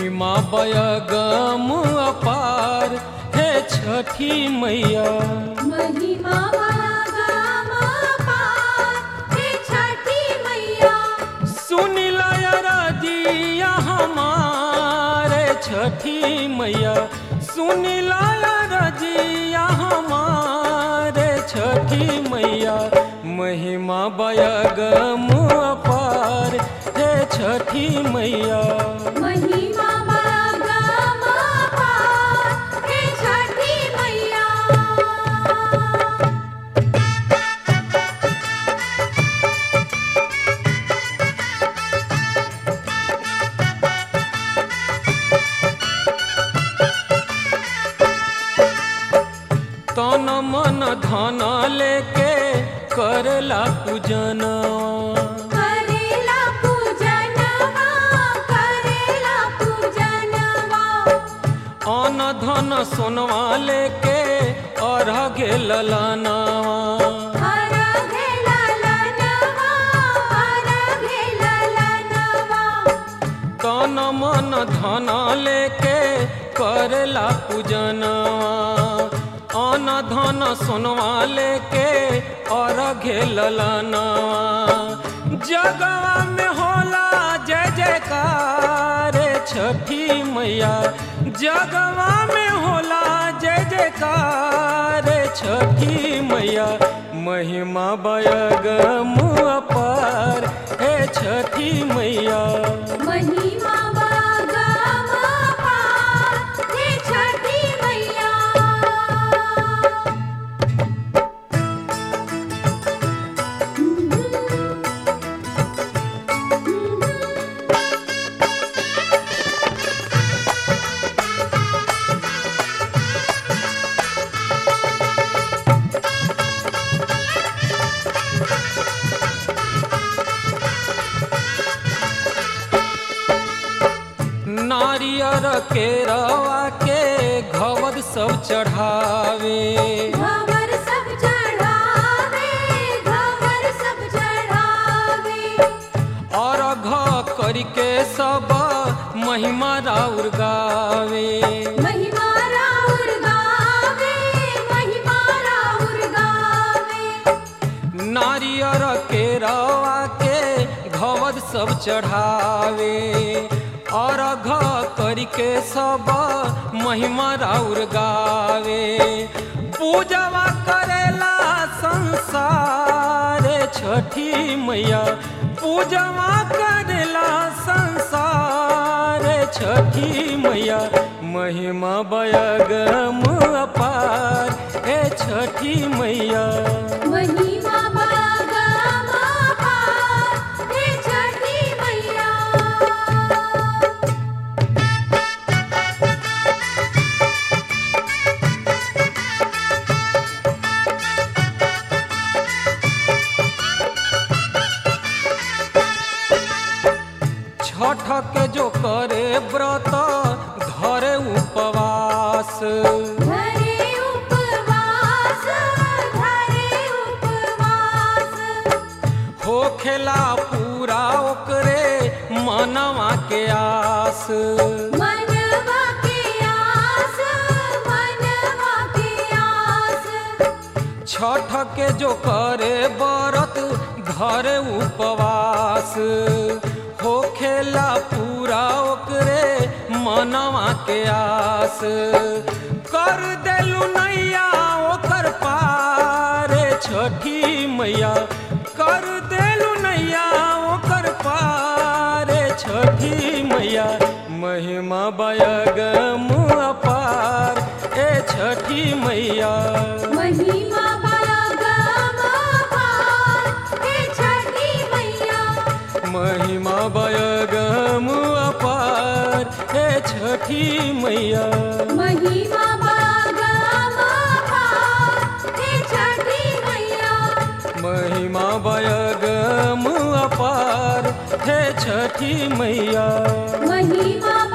महिमा बयगम अपार हे छठी मैया महिमा बागाम पार हे छठी मैया सुनिला रजिया हमारे छठी मैया सुनिला रजिया हमारे छठी मैया महिमा बयगम अपार हे छठी मैया महिमा बागाम पार हे छठी मैया तन मन धन लेके करला पूजनवा करेला पूजनवा करेला पूजनवा अन धन सोनवा लेके अर्घ ललनवा हर घेला लनवा हर घेला लनवा तन मन धन लेके करला पूजनवा अन धन सोनवा लेके अर्घ ललनवा जगवा में होला जय जयकार छठी मैया जगवा में होला जय जयकार छठी मैया महिमा बयगम अपार हे छठी मैया महिमा बागाम पार हे छठी मैया नारियर के रवा के घवद सब चढ़ावे घवर सब चढ़ावे घवर सब चढ़ावे और घ करके सब महिमा राउर गावे महिमा राउर गावे महिमा राउर गावे नारियर के रवा के घवद सब चढ़ावे और घ करके सब महिमा राउर गावे पूजवा करेला संसार छठी मैया पूजवा करेला संसार छठी मैया महिमा बयगम अपार हे छठी मैया महिमा बागाम पार हे छठी मैया छठ के जो करे व्रत धरे उपवास धरे उपवास धरे उपवास होखेला पूरा ओकरे मनवा के आस मनवा के आस मनवा के आस छठ के जो करे व्रत धरे उपवास होखेला पूरा ओकरे मनवा के आस कर देलू नैया ओकर पार छठी मैया कर देलू नैया ओकर पार छठी मैया महिमा बयगम अपार ए छठी मैया महिमा बागाम पार हे छठी मैया महिमा बयगम अपार हे छठी मैया महिमा बागाम पार हे छठी मैया महिमा बयगम अपार हे छठी मैया महिमा